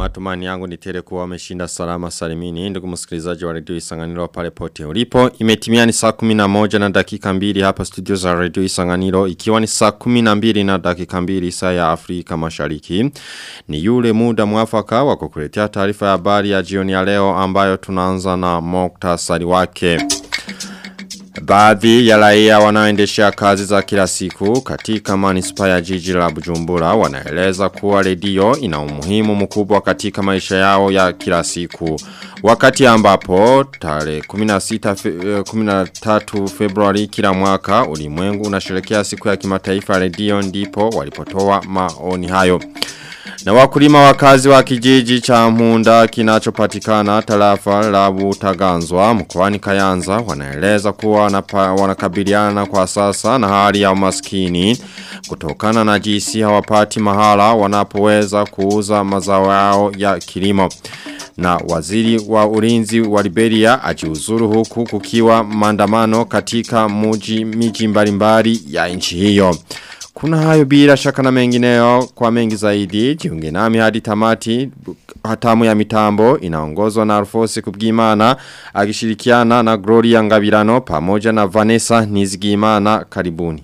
matumani yangu ni tele kuwa wameshinda salama salimini. Ndugu msikilizaji wa redio Isanganiro pale pote ulipo. Imetimia ni saa 11 na dakika mbili hapa studio za redio Isanganiro. Ikiwa ni saa 12 na dakika mbili saa ya Afrika mashariki. Ni yule muda mwafaka wa kukuletea taarifa ya habari ya jioni ya leo ambayo tunaanza na moktasari wake. Baadhi ya raia wanaoendesha kazi za kila siku katika manispa ya jiji la Bujumbura wanaeleza kuwa redio ina umuhimu mkubwa katika maisha yao ya kila siku. Wakati ambapo tarehe 16 fe, 13 Februari kila mwaka ulimwengu unasherehekea siku ya kimataifa redio ndipo walipotoa maoni hayo. Na wakulima wakazi wa kijiji cha Munda kinachopatikana tarafa la Butaganzwa mkoani Kayanza wanaeleza kuwa wanapa, wanakabiliana kwa sasa na hali ya umaskini kutokana na jinsi hawapati mahala wanapoweza kuuza mazao yao ya kilimo. Na waziri wa ulinzi wa Liberia ajiuzuru huku kukiwa maandamano katika muji miji mbalimbali ya nchi hiyo. Kuna hayo bila shaka na mengineo kwa mengi zaidi. Jiunge nami hadi tamati hatamu ya mitambo inaongozwa na Alfosi Kubgimana akishirikiana na Gloria Ngabirano pamoja na Vanessa Nizigimana karibuni.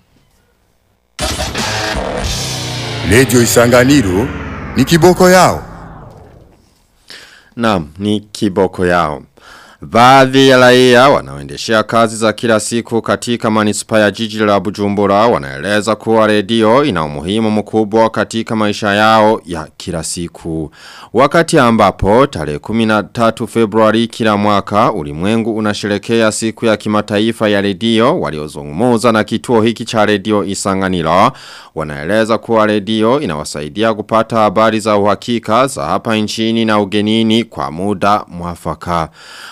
Radio Isanganiro ni kiboko yao. Naam, ni kiboko yao. Baadhi ya raia wanaoendeshea kazi za kila siku katika manispa ya jiji la Bujumbura wanaeleza kuwa redio ina umuhimu mkubwa katika maisha yao ya kila siku. Wakati ambapo tarehe 13 Februari kila mwaka ulimwengu unasherekea siku ya kimataifa ya redio waliozungumza na kituo hiki cha redio Isanganiro wanaeleza kuwa redio inawasaidia kupata habari za uhakika za hapa nchini na ugenini kwa muda mwafaka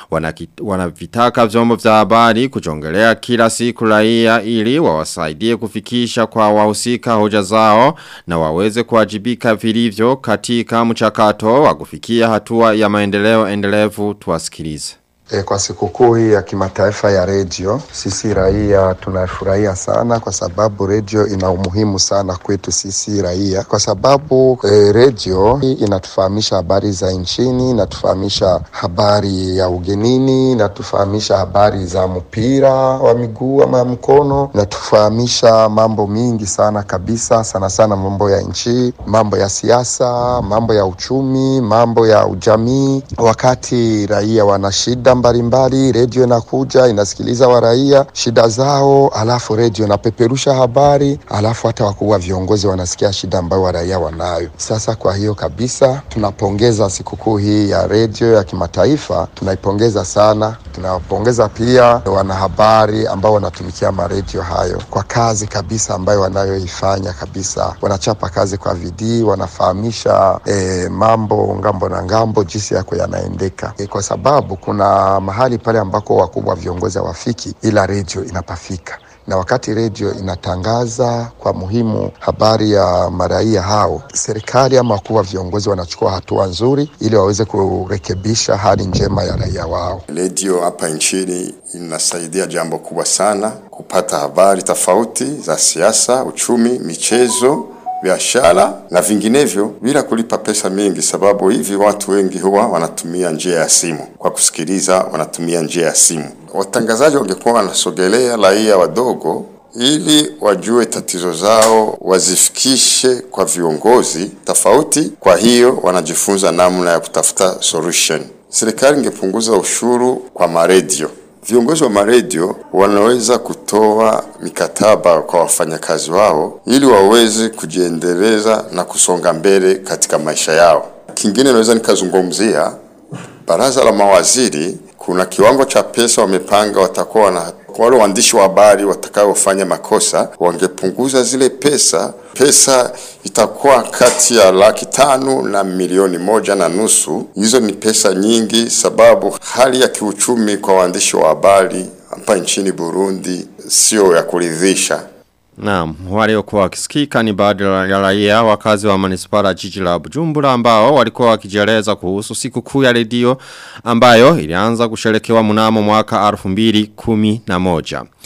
wanavitaka vyombo vya habari kujongelea kila siku raia ili wawasaidie kufikisha kwa wahusika hoja zao na waweze kuwajibika vilivyo katika mchakato wa kufikia hatua ya maendeleo endelevu tuwasikilize. E, kwa sikukuu hii ya kimataifa ya redio sisi raia tunafurahia sana kwa sababu redio ina umuhimu sana kwetu sisi raia kwa sababu e, redio inatufahamisha habari za nchini, inatufahamisha habari ya ugenini, inatufahamisha habari za mpira wa miguu ama mkono, inatufahamisha mambo mingi sana kabisa, sana sana mambo ya nchi, mambo ya siasa, mambo ya uchumi, mambo ya ujamii. Wakati raia wana shida mbalimbali, redio inakuja inasikiliza waraia shida zao, alafu redio inapeperusha habari, alafu hata wakuu wa viongozi wanasikia shida ambayo waraia wanayo. Sasa kwa hiyo kabisa tunapongeza sikukuu hii ya redio ya kimataifa, tunaipongeza sana. Tunawapongeza pia wanahabari ambao wanatumikia maredio hayo kwa kazi kabisa ambayo wanayoifanya kabisa, wanachapa kazi kwa bidii, wanafahamisha eh, mambo ngambo na ngambo jinsi yako yanaendeka eh, kwa sababu kuna mahali pale ambako wakubwa viongozi hawafiki, ila redio inapafika na wakati redio inatangaza kwa muhimu habari ya maraia hao, serikali ama wakuu wa viongozi wanachukua hatua nzuri ili waweze kurekebisha hali njema ya raia wao. Redio hapa nchini inasaidia jambo kubwa sana kupata habari tofauti za siasa, uchumi, michezo biashara na vinginevyo bila kulipa pesa mingi, sababu hivi watu wengi huwa wanatumia njia ya simu. Kwa kusikiliza, wanatumia njia ya simu. Watangazaji wangekuwa wanasogelea raia wadogo ili wajue tatizo zao, wazifikishe kwa viongozi tofauti. Kwa hiyo wanajifunza namna ya kutafuta solution. Serikali ingepunguza ushuru kwa maredio Viongozi wa maredio wanaweza kutoa mikataba kwa wafanyakazi wao ili waweze kujiendeleza na kusonga mbele katika maisha yao. Kingine naweza nikazungumzia baraza la mawaziri, kuna kiwango cha pesa wamepanga, watakuwa na wale waandishi wa habari watakaofanya makosa wangepunguza zile pesa. Pesa itakuwa kati ya laki tano na milioni moja na nusu. Hizo ni pesa nyingi, sababu hali ya kiuchumi kwa waandishi wa habari hapa nchini Burundi sio ya kuridhisha. Naam, waliokuwa wakisikika ni baadhi ya raia wakazi wa manispara jiji la Bujumbura ambao walikuwa wakijieleza kuhusu siku kuu ya redio ambayo ilianza kusherekewa mnamo mwaka 2011.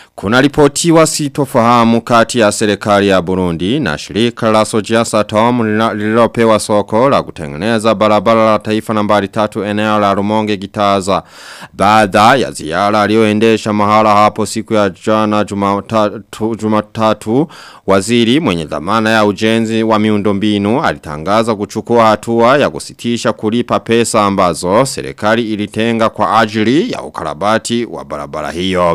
Kuna ripotiwa sitofahamu kati ya serikali ya Burundi na shirika la Sojia Satom lililopewa soko la kutengeneza barabara la taifa nambari tatu eneo la Rumonge Gitaza. Baada ya ziara aliyoendesha mahala hapo siku ya jana jumatatu, jumatatu waziri mwenye dhamana ya ujenzi wa miundombinu alitangaza kuchukua hatua ya kusitisha kulipa pesa ambazo serikali ilitenga kwa ajili ya ukarabati wa barabara hiyo.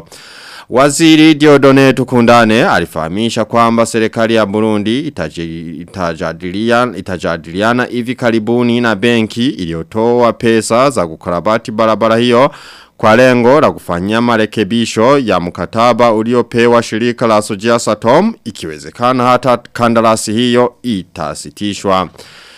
Waziri Diodone Tukundane alifahamisha kwamba serikali ya Burundi itaji, itajadiliana, itajadiliana hivi karibuni na benki iliyotoa pesa za kukarabati barabara hiyo kwa lengo la kufanyia marekebisho ya mkataba uliopewa shirika la Sojia Satom ikiwezekana hata kandarasi hiyo itasitishwa.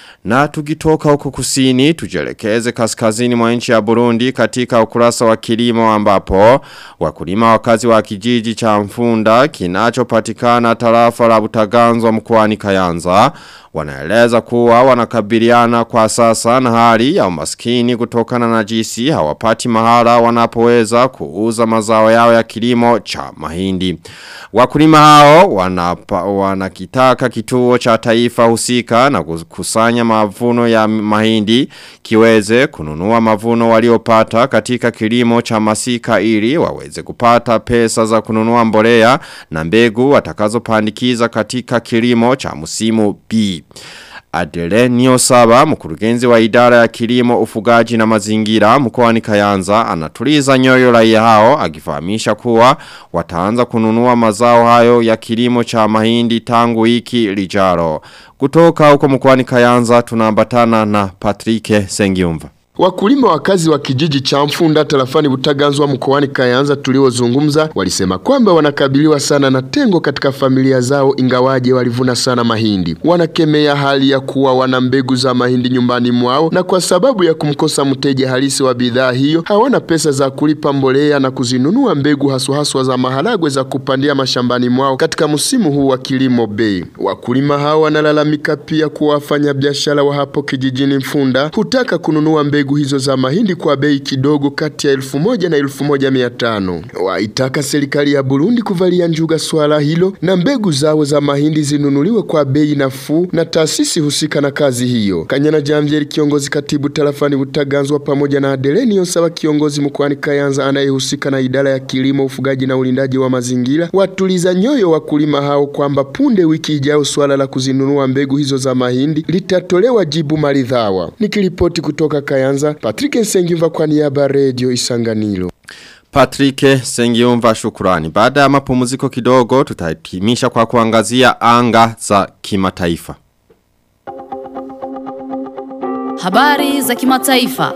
Na tukitoka huko kusini, tujelekeze kaskazini mwa nchi ya Burundi katika ukurasa wa kilimo ambapo wakulima wakazi wa kijiji cha mfunda kinachopatikana tarafa la butaganzwa mkoani Kayanza wanaeleza kuwa wanakabiliana kwa sasa na hali ya umaskini kutokana na jinsi hawapati mahala wanapoweza kuuza mazao yao ya kilimo cha mahindi. Wakulima hao wanapa, wanakitaka kituo cha taifa husika na kusanya mavuno ya mahindi kiweze kununua mavuno waliopata katika kilimo cha masika ili waweze kupata pesa za kununua mbolea na mbegu watakazopandikiza katika kilimo cha musimu B. Adelenio Saba, mkurugenzi wa idara ya kilimo, ufugaji na mazingira mkoani Kayanza, anatuliza nyoyo raia hao akifahamisha kuwa wataanza kununua mazao hayo ya kilimo cha mahindi tangu wiki lijaro. Kutoka huko mkoani Kayanza tunaambatana na Patrike Sengiumva. Wakulima wakazi wa kijiji cha Mfunda tarafani Butaganzwa mkoani Kayanza tuliozungumza walisema kwamba wanakabiliwa sana na tengo katika familia zao ingawaje walivuna sana mahindi. Wanakemea hali ya kuwa wana mbegu za mahindi nyumbani mwao na kwa sababu ya kumkosa mteja halisi wa bidhaa hiyo hawana pesa za kulipa mbolea na kuzinunua mbegu haswa haswa za maharagwe za kupandia mashambani mwao katika msimu huu wa kilimo bei. Wakulima hao wanalalamika pia kuwa wafanya biashara wa hapo kijijini Mfunda hutaka kununua mbegu mbegu hizo za mahindi kwa bei kidogo kati ya elfu moja na elfu moja mia tano. Waitaka serikali ya Burundi kuvalia njuga swala hilo na mbegu zao za mahindi zinunuliwe kwa bei nafuu na taasisi husika na kazi hiyo. Kanyana Jamvieri kiongozi katibu tarafani Butaganzwa pamoja na Adeleni Yosaba kiongozi mkoani Kayanza anayehusika na idara ya kilimo, ufugaji na ulindaji wa mazingira watuliza nyoyo wakulima hao kwamba punde wiki ijayo swala la kuzinunua mbegu hizo za mahindi litatolewa jibu maridhawa. Nikiripoti kutoka Kayanza Kayanza, Patrick Nsengimva kwa niaba Radio Isanganiro. Patrick Sengiumva shukurani. Baada ya mapumziko kidogo tutahitimisha kwa kuangazia anga za kimataifa. Habari za kimataifa.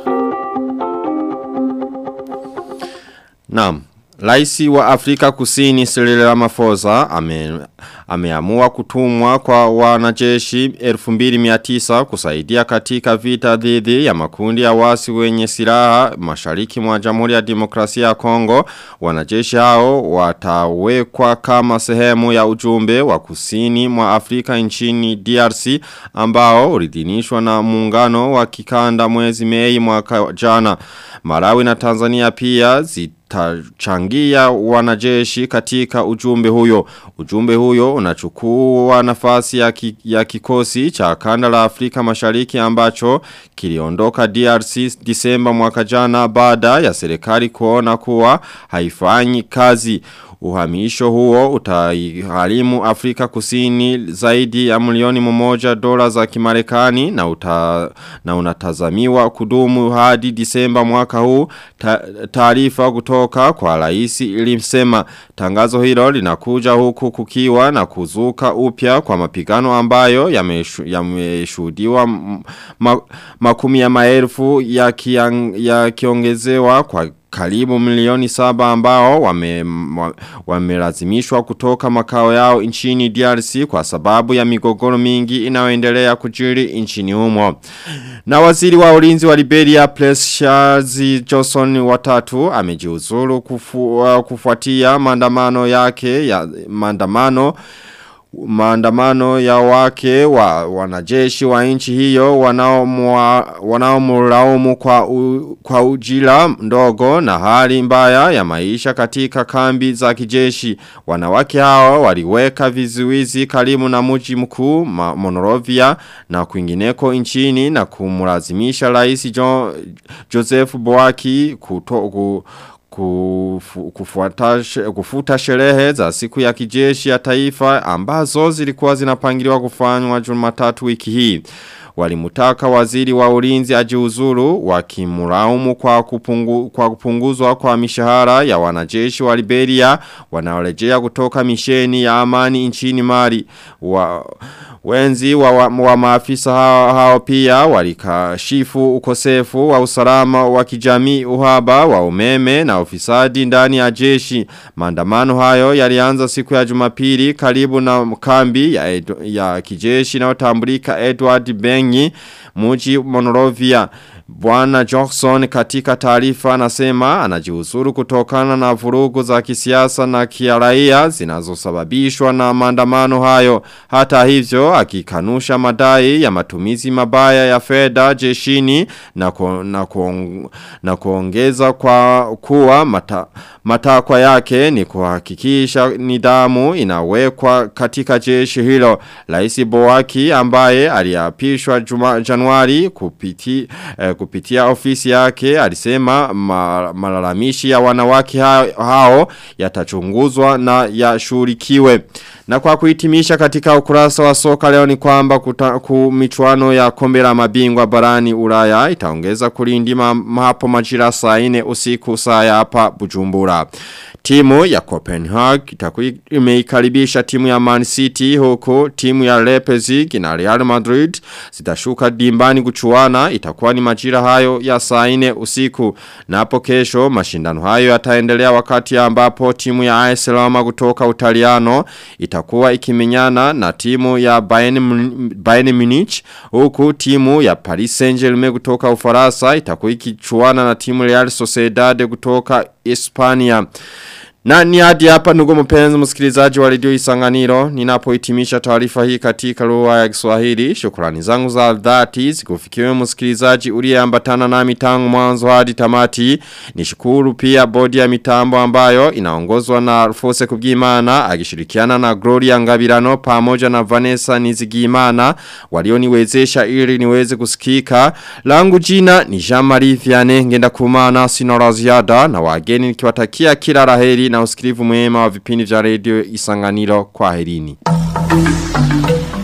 Naam. Raisi wa Afrika Kusini Cyril Ramaphosa ame, ameamua kutumwa kwa wanajeshi 2900 kusaidia katika vita dhidi ya makundi ya wasi wenye silaha mashariki mwa Jamhuri ya Demokrasia ya Kongo. Wanajeshi hao watawekwa kama sehemu ya ujumbe wa kusini mwa Afrika nchini DRC ambao uridhinishwa na muungano wa kikanda mwezi Mei mwaka jana. Malawi na Tanzania pia zita tachangia wanajeshi katika ujumbe huyo. Ujumbe huyo unachukua nafasi ya, ki, ya kikosi cha kanda la Afrika mashariki ambacho kiliondoka DRC disemba mwaka jana baada ya serikali kuona kuwa haifanyi kazi. Uhamisho huo utagharimu Afrika kusini zaidi ya milioni mmoja dola za kimarekani na, uta, na unatazamiwa kudumu hadi disemba mwaka huu taarifa kutoka kwa raisi ilimsema tangazo hilo linakuja huku kukiwa na kuzuka upya kwa mapigano ambayo yameshuhudiwa ma, makumi ya maelfu yakiongezewa ya kwa karibu milioni saba ambao wamelazimishwa wame kutoka makao yao nchini DRC kwa sababu ya migogoro mingi inayoendelea kujiri nchini humo. Na waziri wa ulinzi wa Liberia Precious Johnson watatu amejiuzuru kufu, uh, kufuatia maandamano yake ya maandamano maandamano ya wake wa wanajeshi wa nchi hiyo wanaomulaumu kwa, u, kwa ujira ndogo na hali mbaya ya maisha katika kambi za kijeshi. Wanawake hao waliweka vizuizi karibu na mji mkuu Monrovia na kwingineko nchini na kumlazimisha rais jo, Joseph Boaki kuto, ku, kufu, kufuata, kufuta sherehe za siku ya kijeshi ya taifa ambazo zilikuwa zinapangiliwa kufanywa jumatatu wiki hii. Walimutaka waziri wa ulinzi ajiuzuru wakimulaumu kwa, kupungu, kwa kupunguzwa kwa mishahara ya wanajeshi wa Liberia wanaorejea kutoka misheni ya amani nchini Mali. Wa, Wenzi wa, wa, wa maafisa hao, hao pia walikashifu ukosefu wa usalama wa kijamii uhaba wa umeme na ufisadi ndani ya jeshi. Maandamano hayo yalianza siku ya Jumapili karibu na kambi ya, edu, ya kijeshi na utambulika Edward Bengi muji Monrovia. Bwana Johnson katika taarifa anasema anajiuzuru kutokana na vurugu za kisiasa na kiaraia zinazosababishwa na maandamano hayo. Hata hivyo akikanusha madai ya matumizi mabaya ya fedha jeshini na, ku, na, kuong, na kuongeza kwa kuwa mata, matakwa yake ni kuhakikisha nidhamu inawekwa katika jeshi hilo. Rais Boaki ambaye aliapishwa Januari kupiti, eh, kupitia ofisi yake alisema ma, malalamishi ya wanawake hao, hao yatachunguzwa na yashurikiwe. Na kwa kuhitimisha katika ukurasa wa soka leo ni kwamba michuano ya kombe la mabingwa barani Ulaya itaongeza kulindima hapo majira saa 4 usiku saa ya hapa Bujumbura. Timu ya Copenhagen itakuwa imeikaribisha timu ya Man City huku timu ya Leipzig na Real Madrid zitashuka dimbani kuchuana itakuwa ni majira hayo ya saa 4 usiku na hapo kesho mashindano hayo yataendelea wakati ambapo timu ya AS Roma kutoka Utaliano itakuwa ikimenyana na timu ya Bayern, Bayern Munich huku timu ya Paris Saint-Germain kutoka Ufaransa itakuwa ikichuana na timu Real Sociedad kutoka Hispania. Na ni hadi hapa ndugu mpenzi msikilizaji wa redio Isanganiro ninapohitimisha taarifa hii katika lugha ya Kiswahili. Shukrani zangu za dhati zikufikiwe msikilizaji uliyeambatana nami tangu mwanzo hadi tamati. Nishukuru pia bodi ya mitambo ambayo inaongozwa na Alfose Kubwimana akishirikiana na Gloria Ngabirano pamoja na Vanessa Nizigimana walioniwezesha ili niweze kusikika. Langu jina ni Jean-Marie Vianney ngenda kumana sinora ziada na wageni nikiwatakia kila laheri na usikilivu mwema wa vipindi vya redio Isanganiro kwa herini.